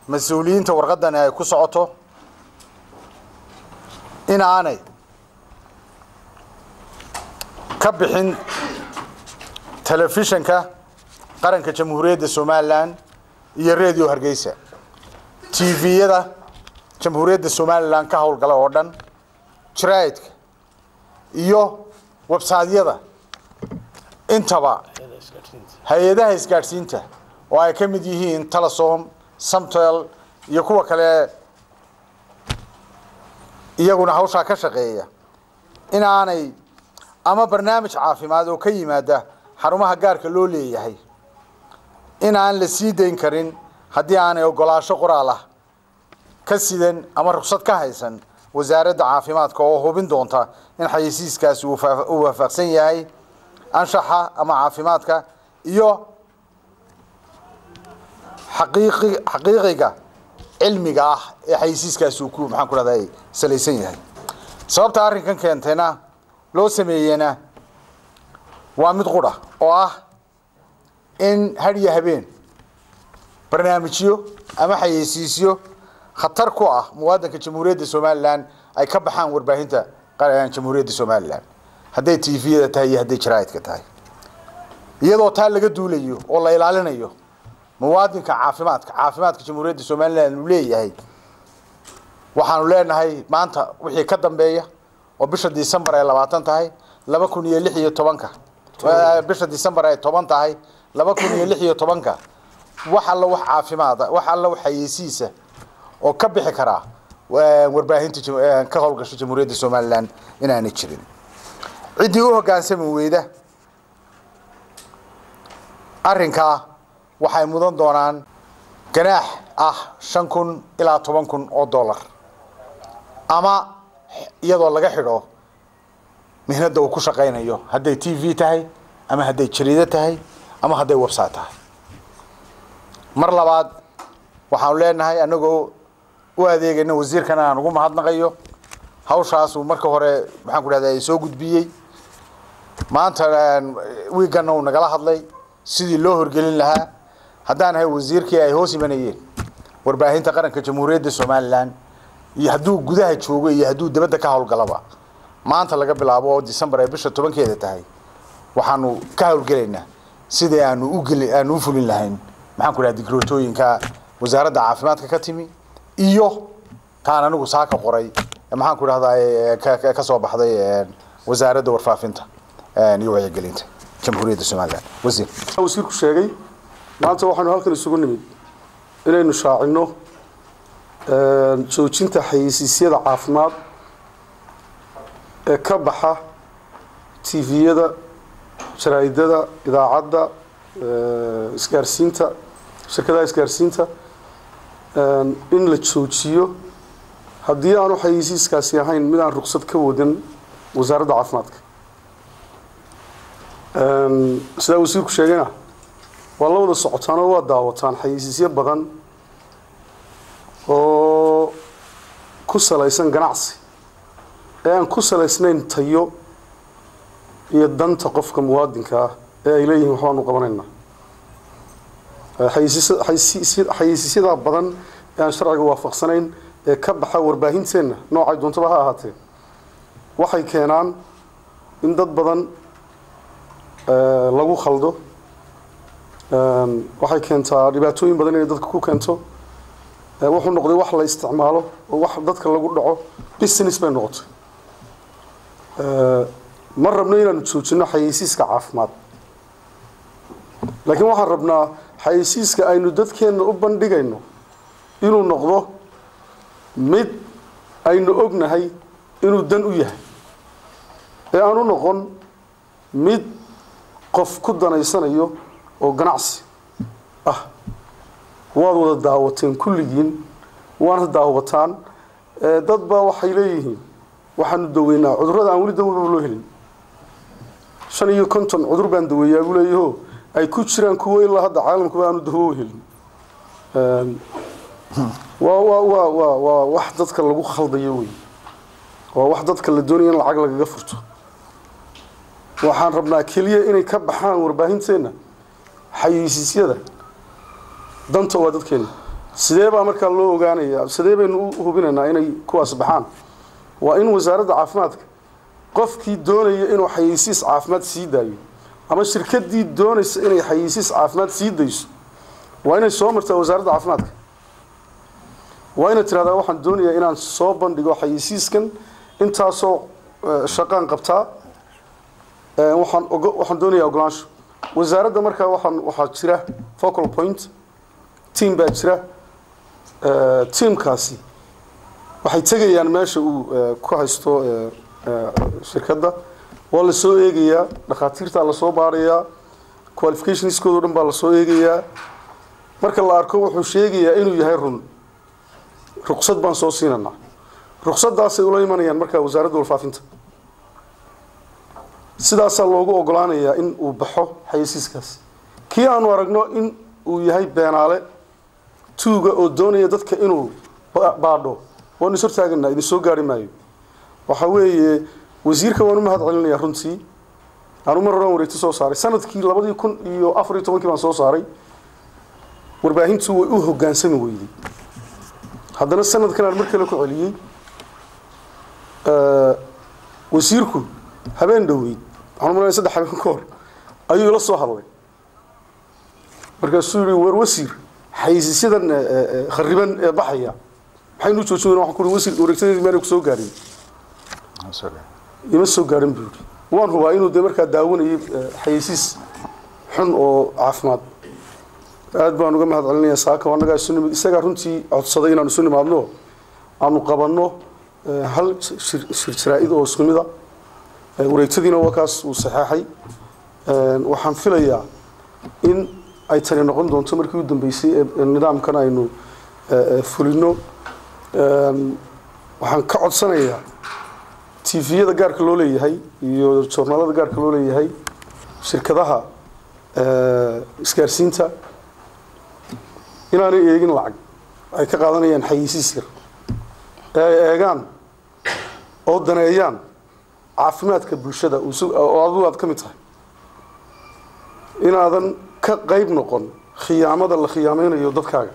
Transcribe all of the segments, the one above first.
mas-uuliyiinta warqaddani ay ku socoto in aanay ka bixin telefishanka qaranka jamhuuriyadda somalilan iyo radio hargeysa tviyada jamhuuriyadda somalilan ka howlgala oo dhan jaraa'idka iyo websaadyada intaba hay-adaha isgaadhsiinta oo ay ka mid yihiin telesom samtel iyo kuwa kale iyaguna hawshaa ka shaqeeya in aanay ama barnaamij caafimaad oo ka yimaada xarumaha gaarka loo leeyahay in aan la sii dayn karin haddii aanay ogolaasho qoraal ah ka sidan ama rugsad ka haysan wasaaradda caafimaadka oo hubin doonta in xayeysiiskaasi uu waafaqsan yahay anshaxa ama caafimaadka iyo xaqiiqi xaqiiqiga cilmiga ah ee xayeysiiskaasi uu ku maxaan ku rahday salaysan yahay sababta arrinkan keentayna loo sameeyena waa mid qudha oo ah in hadhiyo habeen barnaamijyo ama xayeysiisyo khatar ku ah muwaadinka jamhuuriyadda somalilan ay ka baxaan warbaahinta jamhuuriyadda somalilan hadday tviyada tahay iyo hadday jaraa'idka tahay iyadoo taa laga duulayo oo la ilaalinayo muwaadinka caafimaadka caafimaadka jamhuuriyadda somalilan uu leeyahay waxaanu leenahay maanta wixii ka dambeeya oo bisha december ay labaatan tahay laba kun iyo lix iyo tobanka bisha december ay toban tahay laba kun iyo lix iyo tobanka wax alla wax caafimaada wax alla wax xayeysiisa oo ka bixi karaa warbaahinta ka howlgasha jamhuuriyadda somalilan inaanay jirin ciddii u hoggaansami weyda arrinkaa waxay mudan doonaan ganaax ah shan kun ilaa toban kun oo dollar ama iyadoo laga xidho mihnadda uu ku shaqaynayo hadday t v tahay ama hadday jariido tahay ama hadday website tahay mar labaad waxaanu leenahay annagoo u adeegayna wasiirkana aan ugu mahadnaqayo hawshaasuu marka hore maxaan ku dhahda soo gudbiyey maanta wiiganna uu nagala hadlay sidii loo horgelin lahaa haddaan ahay wasiirkii ay hoos imanayeen warbaahinta qaranka jamhuuriyadda somalilan iyo hadduu gudaha joogo iyo hadduu dibadda ka howlgalaba maanta laga bilaabo oo december ay bisha tobankeeda tahay waxaanu ka howlgelaynaa sidii aanu ugeli aanu u fulin lahayn maxaan ku dhaha digrootooyinka wasaaradda caafimaadka ka timi iyo taan anigu saa ka qoray maxaan ku dhahdaa ka soo baxday wasaaradda warfaafinta iyo wacyigelinta jamhuuriyadda somalilan wasiir wasiirku sheegay maanta waxaanu halkan isugu nimid inaynu shaacino joojinta xayeysiisyada caafimaad ee ka baxa tviyada jaraa'idada idaacadda isgaarsiinta shirkadaha isgaarsiinta in la joojiyo haddii aanu xayeysiiskaasi ahayn mid aan ruqsad ka wadan wasaaradda caafimaadka sidaa wasiirku sheegayna waa la wada socotaan oo waa daawataan xayeysiisyo badan oo ku salaysan ganacsi ee aan ku salaysnayn tayo iyo danta qofka muwaadinka ah ee ay leeyihiin waxbaanu qabanaynaa xayeysiisyadaa badan ee aan sharciga waafaqsanayn ee ka baxa warbaahinteenna noocay doontaba ha ahaatee waxay keenaan in dad badan lagu khaldo waxay keentaa dhibaatooyin badan inay dadka ku keento wuxuu noqday wax la isticmaalo oo wax dadka lagu dhaco business bay noqotay ma rabno inaanu joojino xayeysiiska caafimaad laakiin waxaan rabnaa xayeysiiska aynu dadkeenna u bandhigayno inuu noqdo mid aynu ognahay inuu dan u yahay ee aan u noqon mid qof ku danaysanayo oo ganacsi ah waad wada daawateen kulligiin waana daawataan dad baa waxay leeyihiin waxaanu daweynaa cudurrada aan weli dawaba loo helin shan iyo konton cudur baan daweeyaa buu leeyaho ay ku jiraan kuwo ilaa hadda caalamkuba aanu dawo helin waa waa waa waa waa wax dadka lagu khaldayo wey waa wax dadka la doonaya in lacag lagaga furto waxaan rabnaa keliya inay ka baxaan warbaahinteenna xayeysiisyada danta waa dadkeena sidee baa markaa loo ogaanayaa sidee baynu u hubinaynaa inay kuwaas baxaan waa in wasaaradda caafimaadka qofkii doonaya inuu xayeysiis caafimaad sii daayo ama shirkadii doonaysa inay xayeysiis caafimaad sii dayso waa inay soo martaa wasaaradda caafimaadka waa inay tirahdaa waxaan doonayaa inaan soo bandhigo xayeysiiskan intaasoo eh, shaqaan qabtaa Eh, waxaan ogo- waxaan doonayaa ogolaansho wasaaradda markaa waxaan waxaa jira focal point team baa jira Eh, teamkaasi waxay tegayaan meesha uu eh, ku haysto eh, eh, shirkadda waa la soo eegayaa dhakhaatiirtaa lasoo baarayaa qualificationskooda o dhan baa lasoo eegayaa marka la arko wuxuu sheegayaa inuu yahay run ruqsad baan soo siinanaa ruqsaddaasay ula imanayaan markaa wasaaradda warfaafinta sidaasaa loogu ogolaanayaa in uu baxo xayeysiiskaas kii aanu aragno in uu yahay beenaale tuuga oo doonaya dadka inuu ba- baadho waanu is hortaaganaa idin soo gaari maayo waxa weeye wasiirka waan u mahad celinayaa runtii aanu mar horaan wareegto soo saaray sanadkii labadii kun iyo afar iyo tobankii baan soo saaray warbaahintu way u hogaansami weyday haddana sanadkan aan mar kale ku celiyey Eh, wasiirku habeen dhoweyd waxaan umaleynaya saddex habeen ka hor ayuu ila soo hadlay markaasuu yihi war wasiir xaysiisyadan eh, eh, eh, khariban ee baxaya maxaynu u joojin weyna waxaan ku uhi wasiir wareegtadeedii maanay ku soo gaarin ima soo gaarin buu yidhi waan hubaa inuu dee markaa daawanayay eh, xayeysiis xun oo caafimaad aad baan uga mahad celinayaa saaka oo annagaa isu nimid isagaa runtii codsaday inaanu isu nimaadno aanu qabanno eh, hal shir shir jaraa-id oo isku mid a Eh, wareegtadiina waa kaas uu saxeexay Eh, waxaan filayaa in ay tani noqon doonto markii u dambeysay ee ee nidaamkan aynu eh, eh, fulino Em, waxaan ka codsanayaa tviyada gaarka loo leeyahay iyo joornaalada gaarka loo leeyahay shirkadaha eh, isgaarsiinta inaanay eegin lacag ay ka qaadanayaan xayeysiis yar ee ay eegaan oo daneeyaan caafimaadka bulshada uu su- oo adigu aad ka mid tahay inaadan ka qayb noqon khiyaamada la khiyaameynayo dadkaaga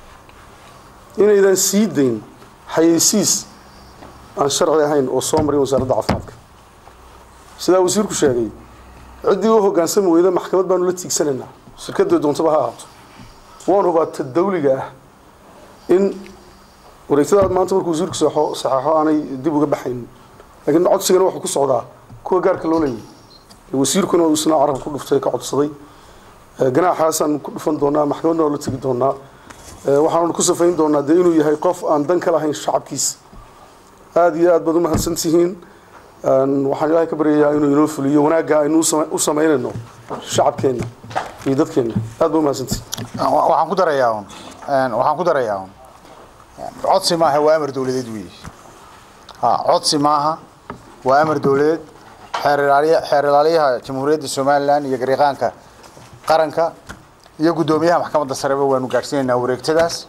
inaydan sii dayn xayeysiis aan sharci ahayn oo soo marin wasaaradda caafimaadka sidaa wasiirku sheegay ciddii u hoggaansami weyda maxkamad baanu la tiigsanaynaa shirkadda doontaba ha ahaato waan hubaa ta dawliga ah in wareegtadaad maanta markuu wasiirku saxo saxeexo aanay dib uga baxaynin laakiin codsigana wuxuu ku socdaa kuwa gaarka loo leeyahay wasiirkuna uu isna carab ku dhuftay ka codsaday Eh, ganaaxaasaan ku dhufan doonaa maxkamadna waa la tegi doonaa Eh, waxaanu ku safayn doonaa dee inuu yahay qof aan dan ka lahayn shacabkiisa aada iyo aad baad u mahadsan tihiin Een, waxaan ilaahay ka baryayaa inuu inoo fuliyo wanaagga aynu u same- u samaynayno shacabkeenna iyo dadkeenna aad ba u mahadsantihiin Wa- waxaan ku darayaa un een, waxaan ku darayaa un codsi maaha waa amar dawladeed weeye ha codsi maaha waa amar dawladeed xeer ilaaliya xeer ilaaliyaha jamhuuriyadda somalilan iyo gariiqaanka qaranka iyo guddoomiyaha maxkamadda sareba waanu gaadhsiinaynaa wareegtadaas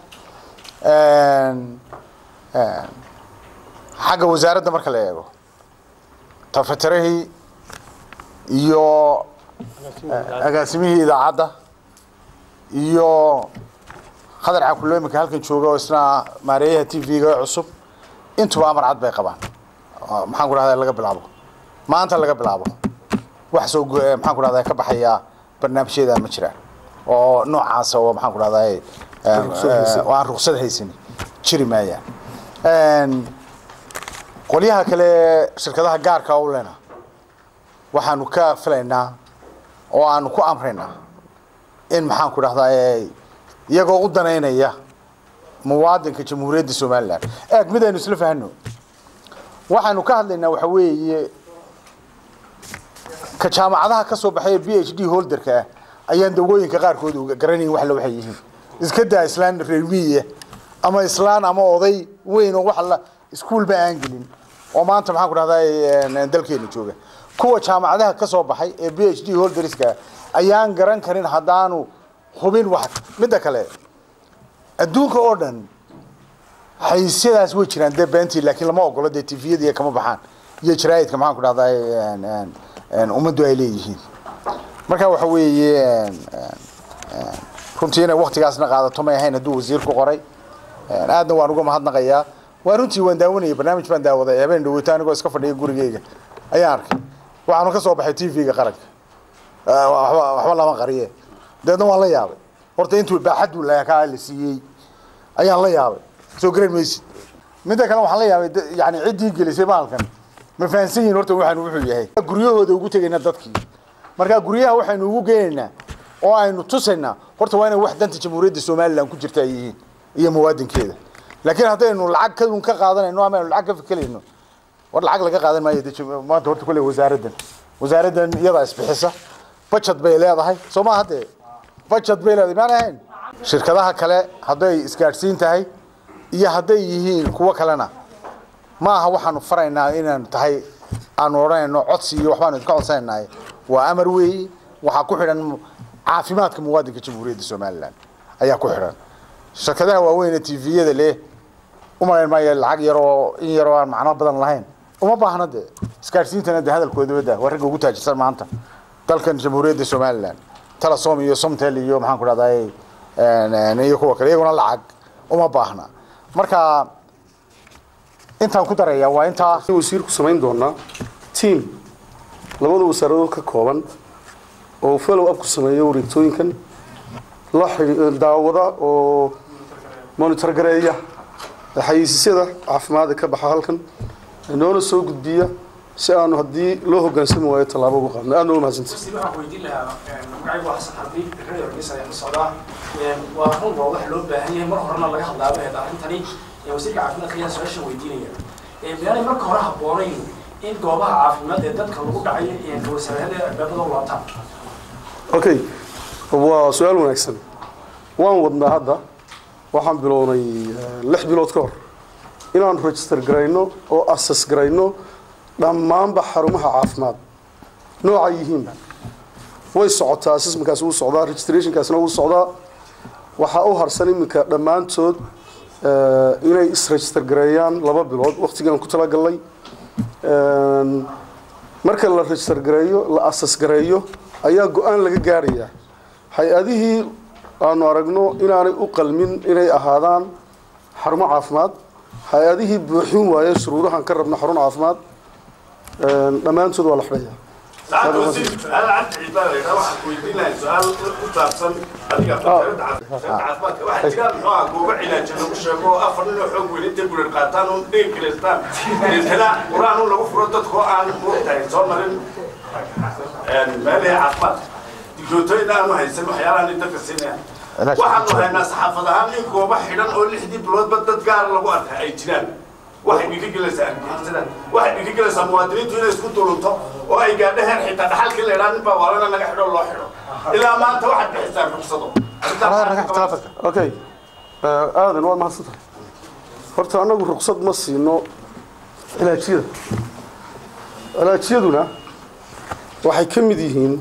Een, een, xagga wasaaradda marka la eego tafatarihii iyo eh, agaasimihii idaacadda iyo khadar cakulo iminka halkan jooga oo isna maareeyaha t v-ga cusub intuba amar cad bay qabaan oo maxaan ku dhahdaa laga bilaabo maanta laga bilaabo wax soo go- eh, maxaan ku dhahdaa ka baxaya barnaamijyada ma jiraan oo noocaasa oo maxaan ku dhahdaa oo aan ruqsad haysan jiri maayaan Een, qolyaha kale shirkadaha gaarka u lena waxaanu ka filaynaa oo aanu ku amraynaa in maxaan ku dhahdaa eh, iyagoo u danaynaya muwaadinka jamhuuriyadda somalilan eeg mid aynu isla fahano waxaanu ka hadlaynaa waxa weeye ka jaamacadaha ka soo baxay b h d holderka ah ayaan dawooyinka qaarkood uga garanayn wax la waxay yihiin iska daa islaan reermiye ama islaan ama oday weyn oo wax la iskuulba aan gelin oo maanta maxaan ku dhahdaa dalkeena jooga kuwa jaamacadaha ka soo baxay ee b h d holderska ayaan garan karin haddaanu hubin wax midda kale adduunka oo dhan xayiisyadaas way jiraan dee beentii laakiin lama ogolo dee tviyada kama baxaan iyo jaraa'idka maxaan ku dhahdaa ummaddu ay leeyihiin marka waxa weeye runtii inay waktigaasna qaadato may ahayn hadduu wasiirku qoray aadna waan uga mahadnaqayaa waa runtii waan daawanayay barnaamij baan daawaday habeen dhaweyta anigoo iska fadhiya gurigeyga ayaan arkay waxaanu ka soo baxay t v-ga qaranka waxba lama qariye dabeedna waan la yaabay horta intuu baaxaduu laakaa la siiyey ayaan la yaabay soo garan maysid midda kale waxaan la yaabay yani ciddii gelisay maalkan ma fahansan yihin horta waxaanu wuxuu yahay guryahooda ugu tegayna dadkii marka guryaha waxaynu ugu geenaynaa oo aynu tusaynaa horta waa inay wax danta jamhuuriyadda somalilan ku jirta ay yihiin iyo muwaadinkeeda laakiin haddaynu lacag kadun ka qaadanayno ama aynu lacag ka fikerayno war lacag laga qaadan maayo maanta horta kolley wasaaraddan wasaaraddan iyadaa isbixisa bajad bay leedahay soo maa haddee bajad bay leedahay maan ahayn shirkadaha kale hadday isgaadhsiin tahay iyo hadday yihiin kuwo kalena ma aha waxaanu faraynaa inaan tahay aanu odhanayno codsi iyo waxbaanu idinka codsanaynahay waa amar weeye waxaa ku xidhan caafimaadka muwaadinka jamhuuriyadda somalilan ayaa ku xidhan shirkadaha waaweyn ee tviyada leh umalayn maayo lacag yaroo in yaroo aan macno badan lahayn uma baahna dee isgaadhsiintana dee hadalkooda wada waa ragga ugu taajirsan maanta dalkan jamhuuriyadda somalilan telesom iyo somtel iyo maxaan ku dhahday iyo kuwa kale iyaguna lacag uma baahna marka intaan ku daraya waa intaa wasiirku samayn doonaa tiam labada wasaaradood ka kooban oo follow up ku sameeya wareegtooyinkan la daawada oo monitor gareeya xayeysiisyada caafimaadka ka baxa halkan noona soo gudbiya si aanu haddii loo hogaansami waayo tallaabo uga qaadno aad nooga mahadsantay waxaan weydiin lahaa magacaygu waa xasan xarbi radio hargeysa ayaa ka socdaa waa run waa wax loo baahan yahay mar horena laga hadlaaba eed arrintani wasiirka caafimaadka ayaan su-aasha weydiinaya meelay marka hore habboonayn in goobaha caafimaad ee dadka lagu dhacayo wasaarada albaabada u laabtaan okay waa su-aal wanaagsan waan wadnaa hadda waxaan bilownay lix bilood ka hor inaan register garayno oo assess garayno dhammaanba xarumaha caafimaad nooca yihiinba way socotaa assessmentkaas wuu socdaa registrationkaasna wuu socdaa waxaa u harsan iminka dhammaantood inay isregister gareeyaan laba bilood waqtigaan ku talagalnay marka la register gareeyo la assess gareeyo ayaa go-aan laga gaarayaa hay-adihii aanu aragno inaanay u qalmin inay ahaadaan xarumo caafimaad hay-adihii buuxin waaye shuruudahan ka rabna xarun caafimaad dhammaantood waa la xidhaya سعادة وزير سؤال عن عبادة إذا واحد ويدين لها سؤال كتابسن أديك عافمات واحد جاب نوع جوبا علاج لو شافوا أفر إنه حب وين تقول القاتان ودين كريستان هنا قرآن لو فرضت كو عن محتاج صار مرن ما له عافمات دكتور إذا أنا هيسمع حيالا نتك السنة waxaanu haynaa saxaafad ahaan in goobo xidhan oo lixdii biloodba dad gaara lagu arka ay jiraan waxay dhiirigelaysaa argagixisada waxay dhiirigelaysaa muwaadiniintu inay isku dulunto oo ay gaadho heer xitaa dhaxalkii la idhaa nin baa waalana naga xidho loo xidho ilaa maanta waxaad bixisaa rugsado okay aadan waad mahadsan tahay horta annagu ruqsad ma siino cilaajyada cilaajyaduna waxay ka mid yihiin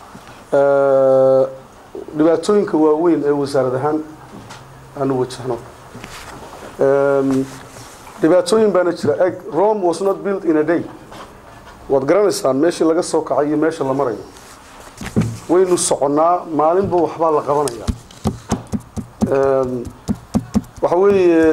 dhibaatooyinka waaweyn ee wasaarad ahaan aanu wajahno dhibaatooyin baana jira eg rome was not built in a day waad garanaysaan meeshii laga soo kacay iyo meesha la marayo waynu soconnaa maalinba waxbaa la qabanayaa waxa weeye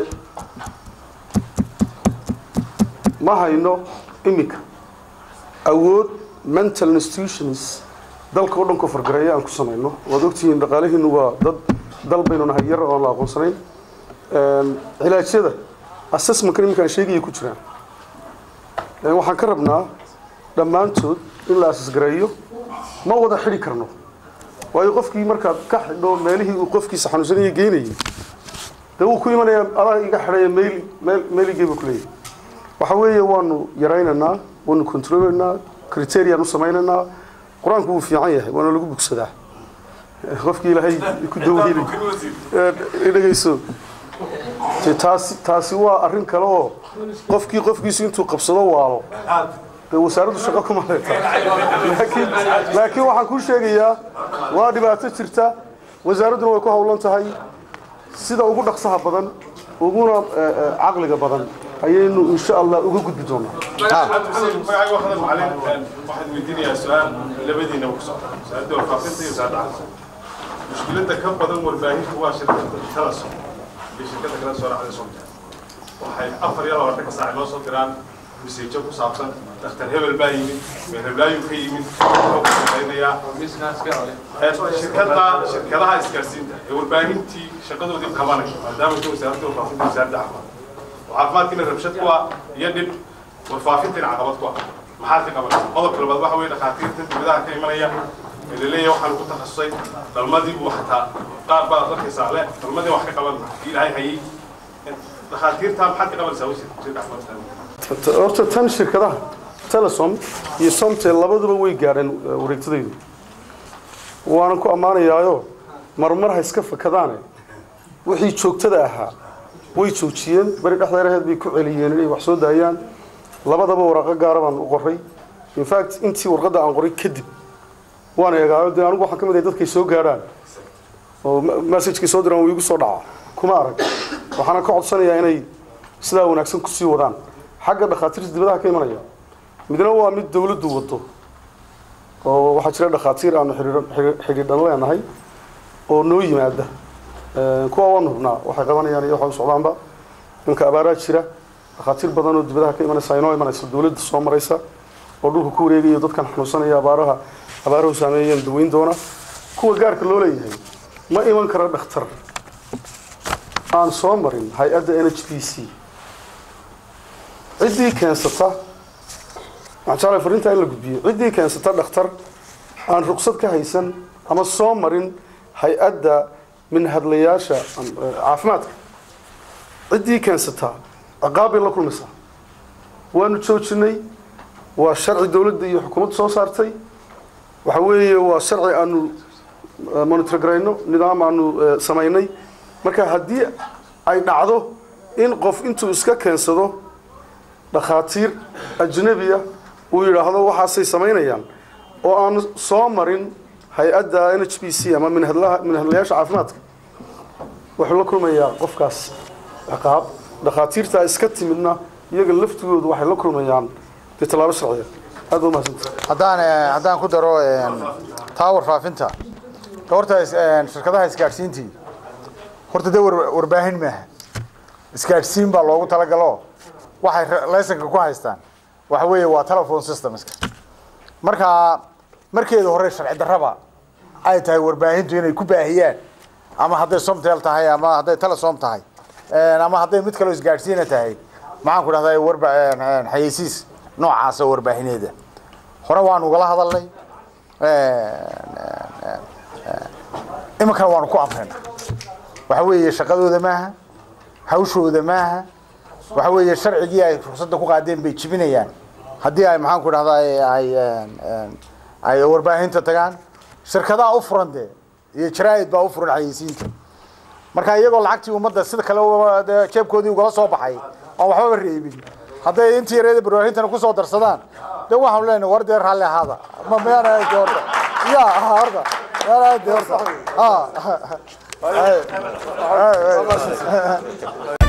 ma hayno imika awood mental institutions dalka oo dhan ku fargareeya aan ku samayno waad ogtihiin dhaqaalihiinu waa dad dal baynu nahay yar oon la aqoonsanayn cilaajyada assessmentka iminkaan sheegaya ku jiraan waxaan ka rabnaa dhammaantood in la asasgareeyo ma wada xidhi karno waayo qofkii markaad ka xidho meelihii uu qofkiisa xanuunsanaya geynayay dee wuu ku imanaya adaa iga xidhaya meyli meel meeligeeba kuleeyahay waxa weeye waanu yaraynaynaa waanu controlaynaa criteriaan u samaynaynaa qur-aanku wuu fiican yahay waana lagu bugsadaa qofkii ilaahay ku daweynay dhegeyso taasi taasi waa arrin kale oo qofkii qofkiisu intuu qabsado waalo dee wasaaraddu shaqo kuma leeta laakiin laakiin waxaan kuu sheegayaa waa dhibaato jirta wasaaradduna way ku howlan tahay sida ugu dhaqsaha badan uguna caqliga badan ayaynu insha allah uga gudbi doonaa waxaad weydiinayaa su-aal labadiinaba ku socda su-aal dowlfaafinta iyo su-aal dhacda mushkiladda ka badan warbaahintu waa shirkadda talasom iyo shirkadda kala soo raacday somtel waxay afar iyo labaatanka saac noo soo diraan miseejo ku saabsan dhakhtar hebel baa yimid meherblaayu ka yimid wuxuu ka shaqaynayaa shirkadda shirkadaha isgaarsiinta ee warbaahintii shaqadoodii qabanaya maadaama ka wasaaradda warfaafinta wasaaradda caafimaad oo caafimaadkiina rabshad ku ah iyo dhib warfaafintiina caqabad ku ah maxaad ka qabanaysa qodobka labaad waxa weeye dhakhaatiirta dibadaha ka imanaya ee laleeyahay waxaan ku takhasusay dhalmadii buu xataa qaar baa dadkaysaa le dhalmadii wax ka qaban ilaahay hayay dhakhaatiirta maxaad ka qabanaysaa wasiir wasiirka caafimaadka horta tan shirkadaha telesom iyo somtel labaduba way gaadheen eh, wareegtadaydu waanan ku ammaanayaayo marmar ha iska fakadaane wixii joogtada ahaa way joojiyeen beri dhexdeeraheed bay ku celiyeen inay wax soo daayaan labadaba waraaqo gaara baan u qoray in fact intii warqadda aan qoray kadib waan eegaayo dee anigu waxaan ka mid ahay dadkay soo gaadhaan oo messagekay soo diraan wuu igu soo dhaca kuma arag waxaana ka codsanayaa inay sidaa wanaagsan kusii wadaan xagga dhakhaatiirta dibadaha ka imanaya midna waa mid dawladdu wado oo waxaa jira dhakhaatiir aanu xidhiidhan- xidhi- xidhiidhan leenahay oo noo yimaada Eh, kuwa waan hubnaa waxay qabanayaan iyo waxa u socdaanba ninka abaaraa jira dhakhaatiir badan oo dibadaha ka imanaysa inoo imanaysa dawladda soo maraysa oo dhulka ku wareegaya dadkan xanuunsanaya abaaraha abaaruhu saameeyeen daweyn doona kuwa gaarka loo leeyahay ma iman kara dhakhtar aan soo marin hay-adda n h b c ciddii keensata waxaan jeclahay fariintaa in la gudbiyo ciddii keensata dhakhtar aan ruqsad ka haysan ama soo marin hay-adda minhadlayaasha am- eh, caafimaadka ciddii keensata ciqaab bay la kulmaysaa waanu joojinay waa sharci dowladda iyo xukuumadda soo saartay waxa weeye waa sharci aanu eh, monitor garayno nidaam aanu eh, samaynay marka haddii ay dhacdo in qof intuu iska keensado dhakhaatiir ajnabiya uu yidhaahdo waxaasay samaynayaan oo aan soo marin hay-adda n h b c ama minhadlaha minhadlayaasha caafimaadka wuxuu la kulmayaa qofkaas ciqaab dhakhaatiirtaa iska timidna iyaga laftigoodu waxay la kulmayaan dee tallaabo sharciya aad ba umahadsanta haddaan eh, haddaan ku daro eh, taa warfaafinta horta is- eh, shirkadaha isgaadhsiintii horta dee war- warbaahin maaha isgaadhsiin baa loogu talagalo waxay re- laysanka ku haystaan waxa weeye waa telephone systemska marka markeeda hore sharci darraba ay tahay warbaahintu inay ku baahiyaan ama hadday somtel tahay ama hadday telesom tahay eh, ama hadday mid kaloo isgaadhsiina tahay maxaan ku dhahdaa warba eh, eh, xayeysiis noocaasa warbaahineeda hore waanu ugala hadalnay iminkana waanu ku amrina waxa weeye shaqadooda maaha hawshooda maaha waxa weeye sharcigii ay ruqsadda ku qaadeen bay jibinayaan haddii ay maxaan ku dhahdaa ay ay warbaahinta tagaan shirkadaha u furan dee iyo jaraa'id baa u furan xayeysiinta marka iyagoo lacagtii ummadda sida kale uga- dee jeebkoodii ugala soo baxay oon waxbaba reebin hadday intii yareeda barwaahintana kusoo darsadaan de waxaanu leenahay war dee raalli ahaada ma miyaan ahayn dee horta ya ha horta miyaan ahayn dee horta ha